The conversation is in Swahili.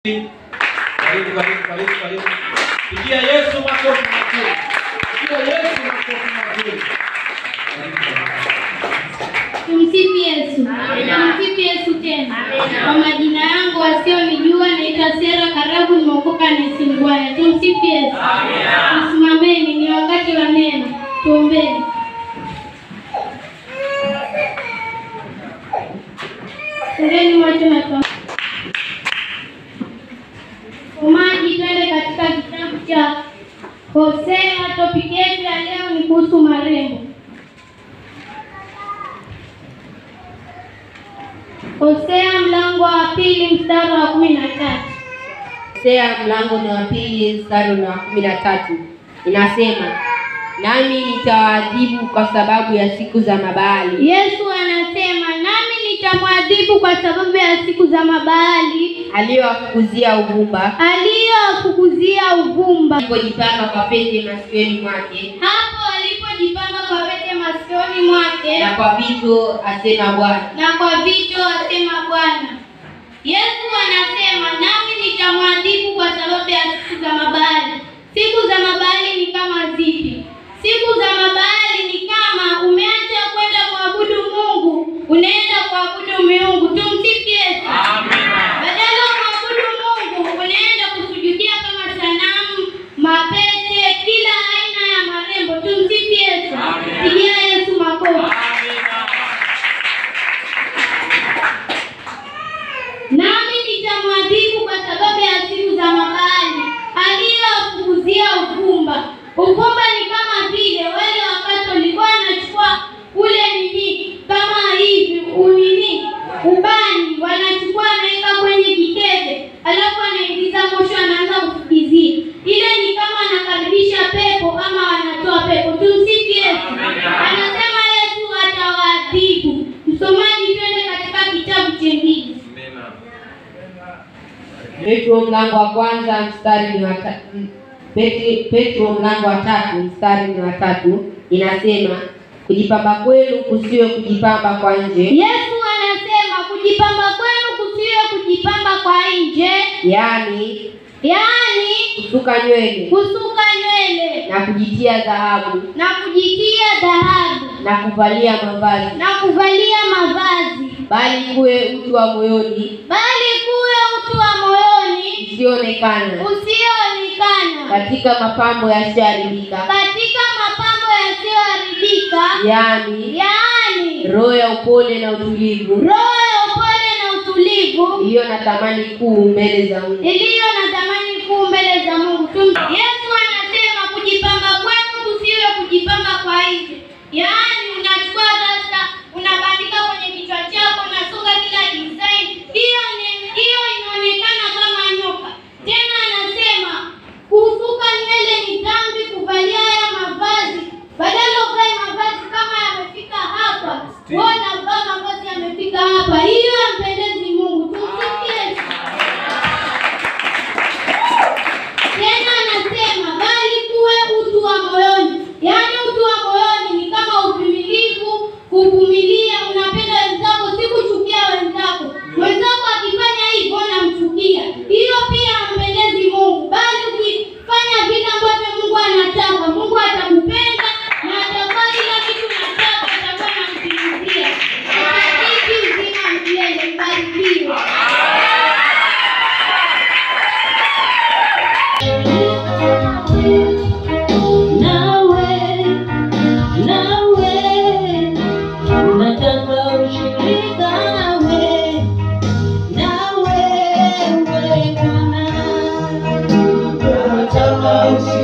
Karibu, karibu, karibu, karibu. Pigia Yesu makofi mazuri. Pigia Yesu makofi mazuri. Karibu, karibu. Tumsifu Yesu. Tumsifu Yesu tena. Kwa majina yangu wasionijua naitwa Sera Karabu, nimeokoka Nisingwaya. Tumsifu Yesu. Tusimameni, ni wakati wa neno. Tuombeni. Fungeni macho na tuombe. Usomaji, twende katika kitabu cha Hosea. Topiki yetu ya leo ni kuhusu marembo. Hosea mlango wa pili mstari wa kumi na tatu. Hosea mlango ni wa pili mstari ni wa kumi na tatu inasema, nami nitawaadhibu kwa sababu ya siku za Mabaali Yesu anasema nami nitamwadhibu kwa sababu ya siku za Mabaali aliyowafukuzia uvumba, aliyowafukuzia uvumba, alipojipanga kwa pete masikioni mwake hapo alipojipanga kwa pete masikioni mwake na kwa vito, asema Bwana. na kwa vicho, asema Bwana. Yesu anasema nami nitamwadhibu kwa sababu ya siku za Mabaali. Siku za Mabaali ni kama zipi? Siku za Mabaali ni kama umeacha kwenda kuabudu Mungu, unaenda kuabudu miungu. Tumsifu Yesu. Badala ya kuabudu Mungu, unaenda kusujudia kama sanamu, mapete, kila aina ya marembo. Tumsifu Yesu. Pigia Yesu makofi. Nami nitamwadhibu kwa sababu ya siku za Mabaali aliyowafukuzia uvumba. Uvumba ni kama vile wale wakati walikuwa wanachukua ule nini kama hivi unini ubani, wanachukua wanaweka kwenye kikebe, alafu anaingiza moshi, anaanza kufukizia. Ile ni kama anakaribisha pepo ama wanatoa pepo. Tumsifu Yesu. Anasema Yesu atawaadhibu. Msomaji, twende katika kitabu chengine Petro mlango wa kwanza mstari ni wa ta- m- Peti- Petro mlango wa tatu mstari ni wa tatu inasema, kujipamba kwenu kusiwe kujipamba kwa nje, Yesu anasema kujipamba kwenu kusiwe kujipamba kwa nje, yaani yaani kusuka nywele kusuka nywele na kujitia dhahabu na kujitia dhahabu na kuvalia mavazi, na kuvalia mavazi, bali kuwe utu wa moyoni bali kuwe utu wa moyoni usioonekana usioonekana katika mapambo yasiyoharibika, katika mapambo yasiyoharibika, yaani yaani roho ya upole na utulivu roho ya upole na utulivu iliyo na thamani kuu mbele za Mungu. iliyo na thamani kuu mbele za Mungu. Tum- Yesu anasema kujipamba kwenu kusiwe kujipamba kwa nje, yaani unachukua rasta unabandika kwenye kichwa chako, unasuka kila design, hiyo ni- hiyo inaonekana kama nyoka. Tena anasema kusuka nywele ni dhambi, kuvalia haya mavazi, badala uvae mavazi kama yamefika hapa, wewe unavaa mavazi yamefika hapa, hiyo hampendezi Mungu. Tumsikie Yesu. Tena anasema bali kuwe utu wa moyoni, yaani utu wa moyoni ni kama uvumilivu, kuvumilia, unapenda wenzako, si kuchukia wenzako. Wenzako akifanya hivyo unamchukia, hiyo pia hampendezi Mungu, bali ukifanya vile ambavyo Mungu anataka, Mungu atakupenda na atakuwa kila kitu unataka, atakuwa anamtimizia. Atabariki uzima milele, mbarikiwe. Nawe, nawe, nataka ushirika nawe, nawe, wewe Bwana. Nataka ushirika